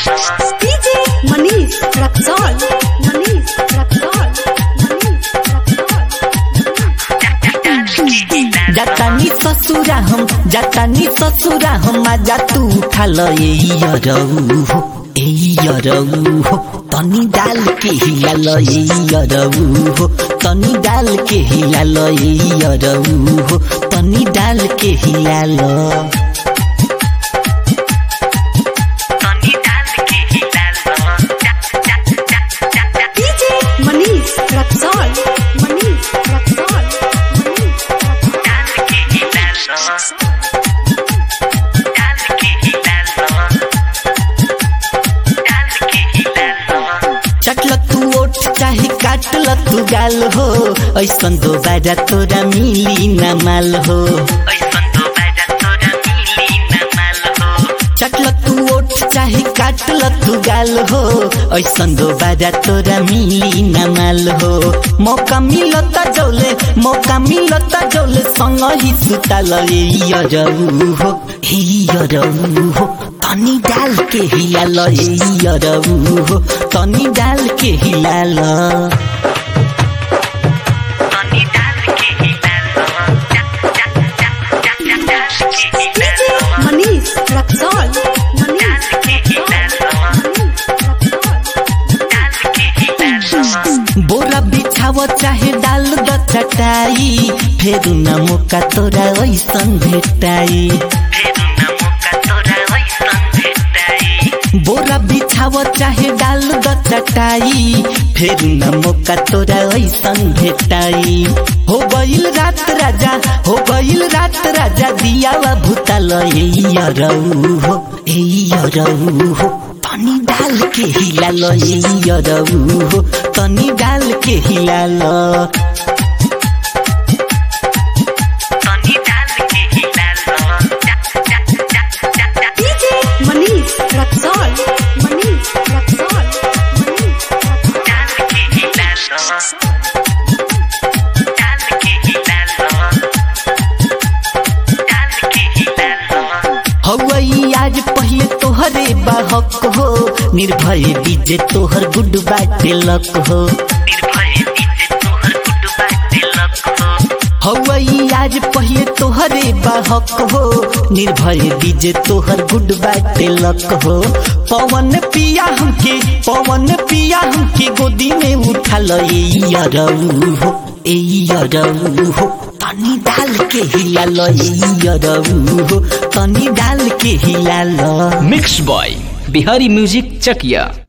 DJ Manish Raksol. Manish Raksol. Manish Raksol. जातानी ससुरा हम जातानी ससुरा हम आजा तू उठा ल ए यरऊ हो ए यरऊ हो तनी डाल के हिला ल ए यरऊ हो तनी डाल के हिला ल ए यरऊ हो तनी डाल के हिला ल DJ Manish Raksol. Manish Raksol. Manish Raksol. चटल तू ओठ चाहे काटल तू गाल हो ऐसन दोबारा तोरा मिली न माल हो चटल तू ओठ चाहे काटल तू गाल हो ऐसन दोबारा तोरा मिली न माल हो मौका मिलता जौले मौका मिलता जौले संग ही सुताल ए यरऊ हो ए यरऊ हो तनी डाल के हिलाल ए यरऊ हो तनी डाल के हिलाल DJ Manish Raksol. Manish बोरा बिछाव चाहे डाल द चटाई फेर न मौका तोरा ऐसन भेटाई बोरा बिछाव चाहे डाल द चटाई फेर न मौका तोरा ऐसन भेटाई हो गईल रात राजा हो गईल रात राजा दियावा भूताल ए यरऊ हो ए यरऊ हो तनी डाल के हिलाल ए यरऊ हो तनी डाल के हिलाल DJ Manish Raksol. Manish Raksol. Manish Raksol. हवई आज पहले तोहरे बाहक हो निर्भय डीजे तोहर गुड बाटे लक हो हवई आज पहले तोहरे बाहक हो निर्भय डीजे तोहर गुड बाटे लक हो पवन पिया हमके पवन पिया हमके गोदी में उठा ल ए यरऊ हो ए यरऊ हो तनी डाल के हिला ल ए यरऊ हो तनी डाल के हिला ल mix by Bihari music Chakiya